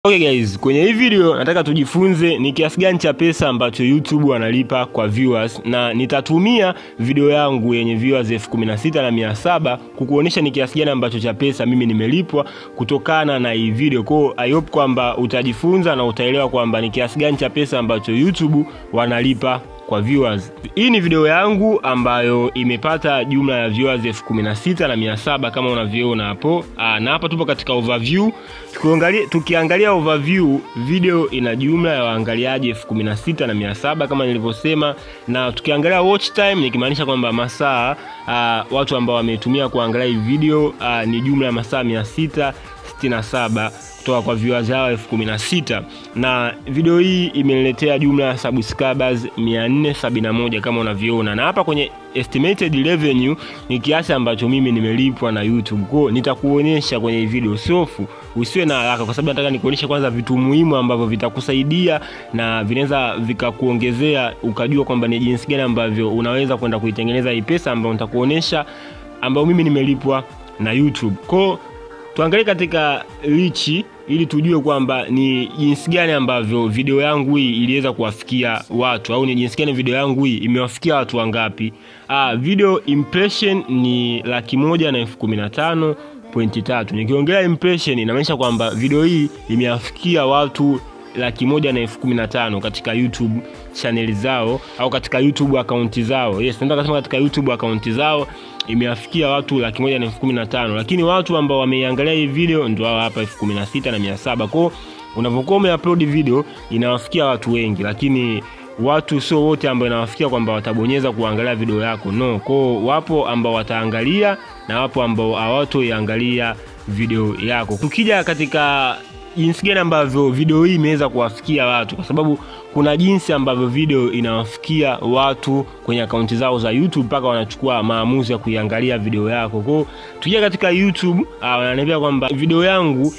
Okay guys, kwenye hii video nataka tujifunze ni kiasi gani cha pesa ambacho YouTube wanalipa kwa viewers, na nitatumia video yangu yenye viewers elfu kumi na sita na mia saba kukuonyesha ni kiasi gani ambacho cha pesa mimi nimelipwa kutokana na hii video. Kwa I hope kwamba utajifunza na utaelewa kwamba ni kiasi gani cha pesa ambacho YouTube wanalipa kwa viewers. Hii ni video yangu ambayo imepata jumla ya viewers elfu kumi na sita na mia saba kama unavyoona hapo. Aa, na hapa tupo katika overview. Tukiangalia, tukiangalia overview video ina jumla ya waangaliaji elfu kumi na sita na mia saba kama nilivyosema, na tukiangalia watch time nikimaanisha kwamba masaa uh, watu ambao wametumia kuangalia hii video uh, ni jumla ya masaa mia sita sitini na saba kutoka kwa viewers hao elfu kumi na sita na video hii imeniletea jumla ya subscribers 471 kama unavyoona, na hapa kwenye estimated revenue ni kiasi ambacho mimi nimelipwa na YouTube. Kwa nitakuonyesha kwenye hii video, sofu usiwe na haraka, kwa sababu nataka nikuonyeshe kwanza vitu muhimu ambavyo vitakusaidia na vinaweza vikakuongezea ukajua kwamba ni jinsi gani ambavyo unaweza kwenda kuitengeneza hii pesa ambayo nitakuonyesha, ambayo mimi nimelipwa na YouTube. Kwa tuangalie katika richi ili tujue kwamba ni jinsi gani ambavyo video yangu hii iliweza kuwafikia watu au ni jinsi gani video yangu hii imewafikia watu wangapi. Ah, video impression ni laki moja na elfu kumi na tano pointi tatu. Nikiongelea impression inamaanisha kwamba video hii imewafikia watu laki moja na elfu kumi na tano katika YouTube channel zao au katika YouTube akaunti zao. Yes, nataka kusema katika YouTube akaunti zao imewafikia watu laki moja na elfu kumi na tano lakini watu ambao wameiangalia hii video ndio hao hapa elfu kumi na sita na mia saba kwao unavyokuwa umeupload video inawafikia watu wengi lakini watu sio wote ambao inawafikia kwamba watabonyeza kuangalia video yako no kwao wapo ambao wataangalia na wapo ambao hawatoiangalia video yako tukija katika jinsi gani ambavyo video hii imeweza kuwafikia watu, kwa sababu kuna jinsi ambavyo video inawafikia watu kwenye akaunti zao za YouTube mpaka wanachukua maamuzi ya kuiangalia video yako. Kwa hiyo tukija katika YouTube, wananiambia kwamba video yangu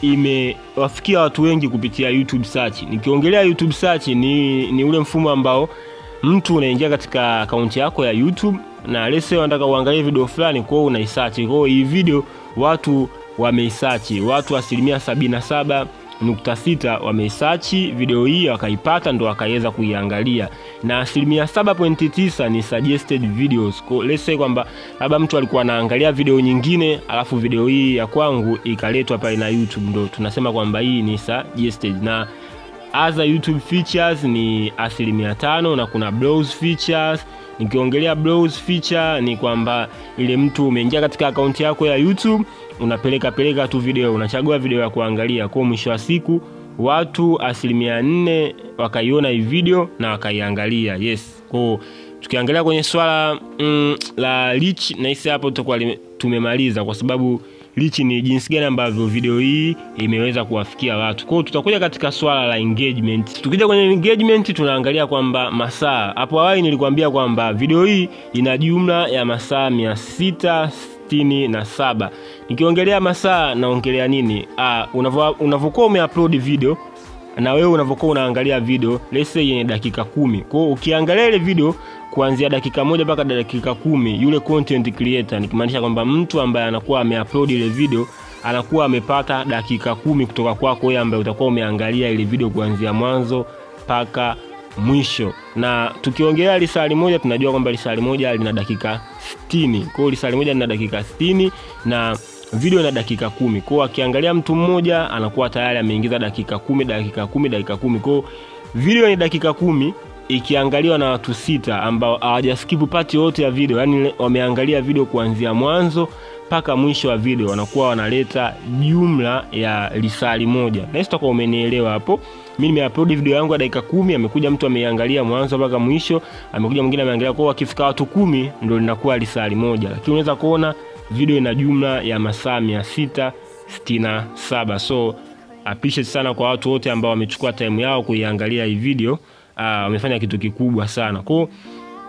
imewafikia watu wengi kupitia YouTube search. Nikiongelea YouTube search ni, ni ule mfumo ambao mtu unaingia katika akaunti yako ya YouTube na let's say unataka uangalie video fulani, kwa hiyo unaisearch. Kwa hiyo hii video watu wameisachi watu asilimia sabini na saba nukta sita wameisachi video hii wakaipata ndo wakaweza kuiangalia na asilimia saba pointi tisa ni suggested videos. Kwa let's say kwamba labda mtu alikuwa anaangalia video nyingine alafu video hii ya kwangu ikaletwa pale na YouTube, ndo tunasema kwamba hii ni suggested na other YouTube features ni asilimia tano na kuna browse features. Nikiongelea browse feature ni kwamba ile mtu umeingia katika akaunti yako ya YouTube unapeleka peleka tu video, unachagua video ya kuangalia. Kwa mwisho wa siku watu asilimia nne wakaiona hii video na wakaiangalia. Yes, kwa tukiangalia kwenye swala mm, la reach, nahisi hapo tutakuwa tumemaliza kwa sababu lichi ni jinsi gani ambavyo video hii imeweza kuwafikia watu. Kwa hiyo tutakuja katika swala la engagement. Tukija kwenye engagement, tunaangalia kwamba masaa, hapo awali nilikwambia kwamba video hii ina jumla ya masaa mia sita sitini na saba. Nikiongelea masaa naongelea nini? Ah, unavyokuwa umeupload video na wewe unavyokuwa unaangalia video let's say yenye dakika kumi. Kwa hiyo ukiangalia ile video kuanzia dakika moja mpaka dakika kumi, yule content creator, nikimaanisha kwamba mtu ambaye anakuwa ameupload ile video anakuwa amepata dakika kumi kutoka kwako wewe ambaye utakuwa umeangalia ile video kuanzia mwanzo mpaka mwisho. Na tukiongelea lisali moja tunajua kwamba lisali moja lina dakika 60. Kwa hiyo lisali moja lina dakika 60 na video ina dakika kumi. Kwa hiyo akiangalia mtu mmoja anakuwa tayari ameingiza dakika kumi, dakika kumi, dakika kumi. Kwa hiyo video ni dakika kumi ikiangaliwa na watu sita ambao hawajaskipu pati yote ya video, yani wameangalia video kuanzia mwanzo mpaka mwisho wa video, wanakuwa wanaleta jumla ya lisali moja. Na hizo tutakuwa umenielewa hapo. Mimi nimeupload video yangu ya dakika kumi, amekuja mtu ameiangalia mwanzo mpaka mwisho, amekuja mwingine ameangalia. Kwa hiyo wakifika watu kumi ndio linakuwa lisali moja, lakini unaweza kuona video ina jumla ya masaa mia sita sitini na saba. So appreciate sana kwa watu wote ambao wamechukua time yao kuiangalia hii video. Wamefanya uh, kitu kikubwa sana kwa uh,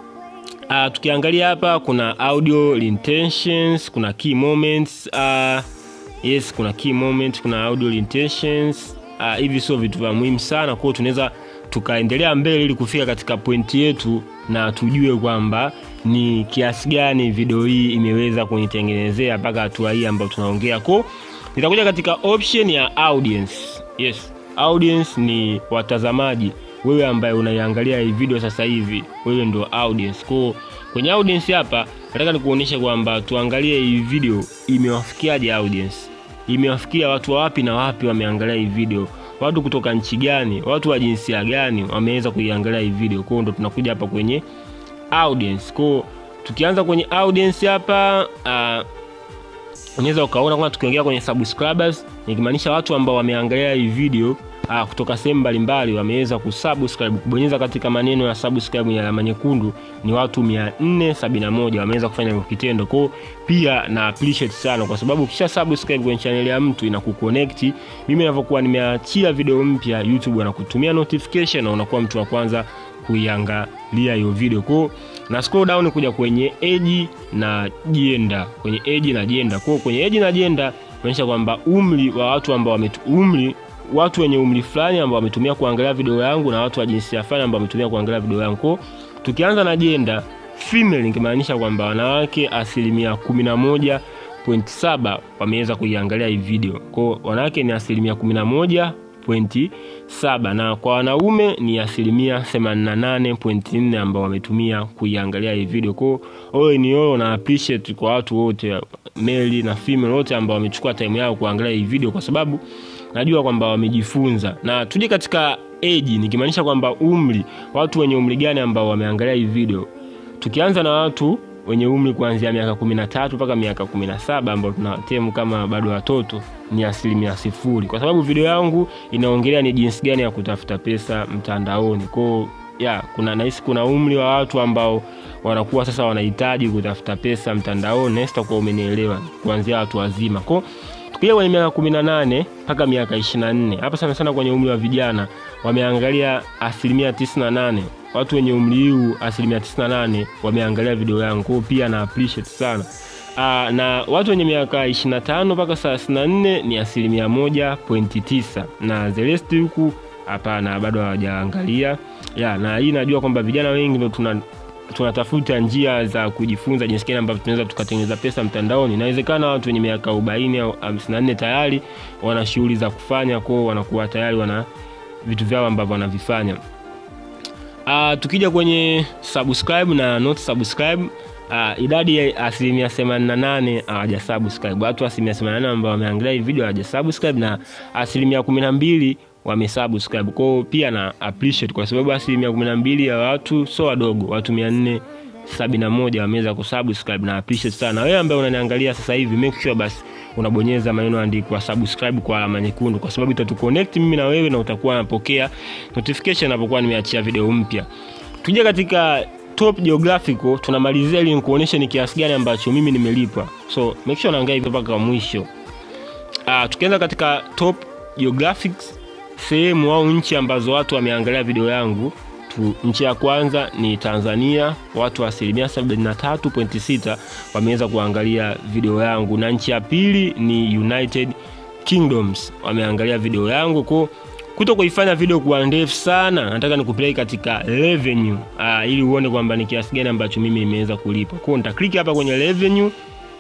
tukiangalia hapa kuna audio intentions, kuna key moments uh, yes, kuna key moment, kuna audio intentions uh, hivi sio vitu vya muhimu sana kwao, tunaweza tukaendelea mbele ili kufika katika pointi yetu na tujue kwamba ni kiasi gani video hii imeweza kunitengenezea mpaka hatua hii ambayo tunaongea. Kwa nitakuja katika option ya audience. Yes, audience ni watazamaji. Wewe ambaye unaiangalia hii video sasa hivi, wewe ndio audience. Kwa kwenye audience hapa nataka nikuonyeshe kwamba tuangalie hii video imewafikiaje audience. Imewafikia watu wa wapi na wapi wameangalia hii video. Watu kutoka nchi gani, watu wa jinsia gani wameweza kuiangalia hii video. Kwa hiyo ndo tunakuja hapa kwenye audience. Kwa tukianza kwenye audience hapa uh, unaweza ukaona kwamba tukiongea kwenye subscribers nikimaanisha watu ambao wameangalia hii video aa, kutoka sehemu mbalimbali wameweza kusubscribe kubonyeza katika maneno ya subscribe ya alama nyekundu ni watu 471 wameweza kufanya hivyo kitendo kwao pia na appreciate sana kwa sababu ukisha subscribe kwenye channel ya mtu inakuconnect mimi ninavyokuwa nimeachia video mpya youtube wanakutumia notification na unakuwa mtu wa kwanza kuiangalia hiyo video kwao na scroll down kuja kwenye age na jenda kwenye age na jenda kwao kwenye age na jenda kuonyesha kwamba umri wa watu ambao wametu umri watu wenye umri fulani ambao wametumia kuangalia video yangu na watu wa jinsia fulani ambao wametumia kuangalia video yangu kwao tukianza na jenda female ikimaanisha kwamba wanawake asilimia kumi na moja pointi saba wameweza kuiangalia hii video kwao wanawake ni asilimia kumi na moja pointi saba na kwa wanaume ni asilimia 88.4 ambao wametumia kuiangalia hii video kwao oyo ni olo na appreciate kwa watu wote male na female wote ambao wamechukua time yao kuangalia hii video kwa sababu najua kwamba wamejifunza na tuje katika age nikimaanisha kwamba umri watu wenye umri gani ambao wameangalia hii video tukianza na watu wenye umri kuanzia miaka kumi na tatu mpaka miaka kumi na saba ambao tunatemu kama bado watoto ni asilimia sifuri kwa sababu video yangu inaongelea ni jinsi gani ya kutafuta pesa mtandaoni kwao ya kuna nahisi kuna umri wa watu ambao wanakuwa sasa wanahitaji kutafuta pesa mtandaoni sitakuwa umenielewa kuanzia watu wazima kwao tukija kwenye miaka kumi na nane mpaka miaka ishiri na nne hapa sana sana kwenye umri wa vijana wameangalia asilimia tisini na nane watu wenye umri huu asilimia tisini na nane wameangalia video yangu kwao pia na appreciate sana Aa, na watu wenye miaka ishiri na tano mpaka thelathini na nne ni asilimia moja pointi tisa na the rest huku hapana bado hawajaangalia ya na hii najua kwamba vijana wengi ndo tuna tunatafuta njia za kujifunza jinsi gani ambavyo tunaweza tukatengeneza pesa mtandaoni inawezekana watu wenye miaka arobaini au hamsini na nne tayari wana shughuli za kufanya kwao wanakuwa tayari wana vitu vyao ambavyo wanavifanya uh, tukija kwenye subscribe na not subscribe uh, idadi ya asilimia themanini na nane hawaja subscribe watu asilimia themanini na nane ambao wameangalia hii video hawaja subscribe na asilimia kumi na mbili wamesubscribe kwao pia na appreciate kwa sababu asilimia kumi na mbili ya watu so wadogo watu mia nne sabini na moja wameweza kusubscribe na appreciate sana wewe ambaye unaniangalia sasa hivi make sure basi unabonyeza maneno andikwa subscribe kwa alama nyekundu kwa sababu itatuconnect mimi na wewe na utakuwa unapokea notification napokuwa nimeachia video mpya tuje katika top geographical tunamalizia ili nikuonyeshe ni kiasi gani ambacho mimi nimelipwa so make sure unaangalia hivyo mpaka mwisho uh, tukianza katika top geographics sehemu au nchi ambazo watu wameangalia video yangu tu, nchi ya kwanza ni tanzania watu wa asilimia 73.6 wameweza kuangalia video yangu na nchi ya pili ni united kingdoms wameangalia video yangu ko kuto kuifanya video kuwa ndefu sana nataka nikupeleke katika revenue uh, ili uone kwamba ni kiasi gani ambacho mimi nimeweza kulipa kwao nitakliki hapa kwenye revenue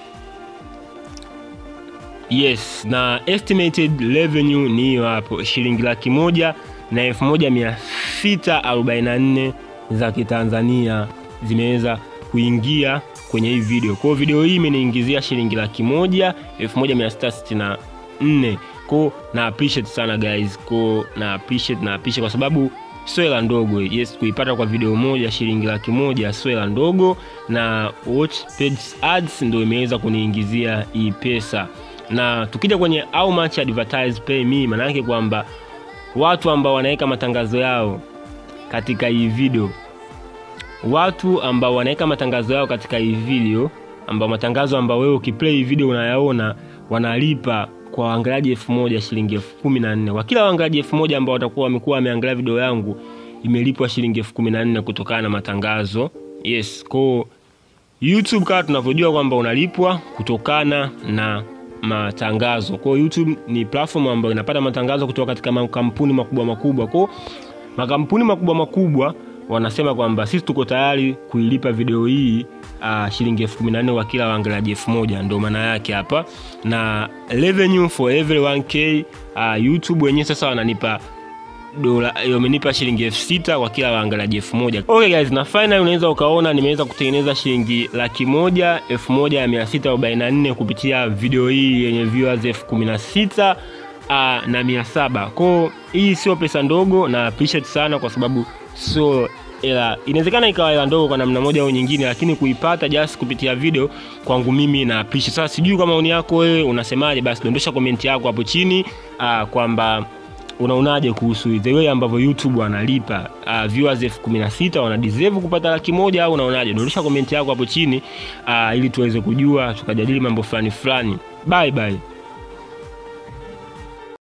yes na estimated revenue ni hiyo hapo shilingi laki moja na elfu moja mia sita arobaini na nne za kitanzania zimeweza kuingia kwenye hii video kwao video hii imeniingizia shilingi laki moja elfu moja mia sita sitini na nne ko na appreciate sana guys ko na appreciate na appreciate kwa sababu sio hela ndogo yes kuipata kwa video moja shilingi laki moja sio hela ndogo na watch page ads ndo imeweza kuniingizia hii pesa na tukija kwenye how much advertise pay me maana yake kwamba watu ambao wanaweka matangazo yao katika hii video watu ambao wanaweka matangazo yao katika hii video ambao matangazo ambao wewe ukiplay hii video unayaona wanalipa kwa waangaliaji elfu moja shilingi elfu kumi na nne kwa kila waangaliaji elfu moja ambao watakuwa wamekuwa wameangalia video yangu imelipwa shilingi elfu kumi na nne kutokana na matangazo yes ko youtube kama tunavyojua kwamba unalipwa kutokana na matangazo kwao youtube ni platform ambayo inapata matangazo kutoka katika makampuni makubwa makubwa kwao makampuni makubwa makubwa wanasema kwamba sisi tuko tayari kuilipa video hii uh, shilingi elfu kumi na nne kwa kila waangaliaji elfu moja ndo maana yake hapa, na revenue for every 1k uh, YouTube wenyewe sasa wananipa dola wamenipa shilingi elfu sita kwa kila waangaliaji elfu moja. Okay guys, na final unaweza ukaona nimeweza kutengeneza shilingi laki moja elfu moja ya mia sita arobaini na nne kupitia video hii yenye viewers elfu kumi na sita uh, na mia saba. Kwao hii sio pesa ndogo na appreciate sana kwa sababu sio ila inawezekana ikawa hela ndogo kwa namna moja au nyingine, lakini kuipata just kupitia video kwangu mimi na appreciate. Sasa sijui kwa maoni yako wewe unasemaje? Basi dondosha komenti yako hapo chini uh, kwamba unaonaje kuhusu the way ambavyo YouTube wanalipa uh, viewers elfu kumi na sita wana deserve kupata laki moja au unaonaje? Dondosha komenti yako hapo chini uh, ili tuweze kujua tukajadili mambo fulani fulani. Bye bye.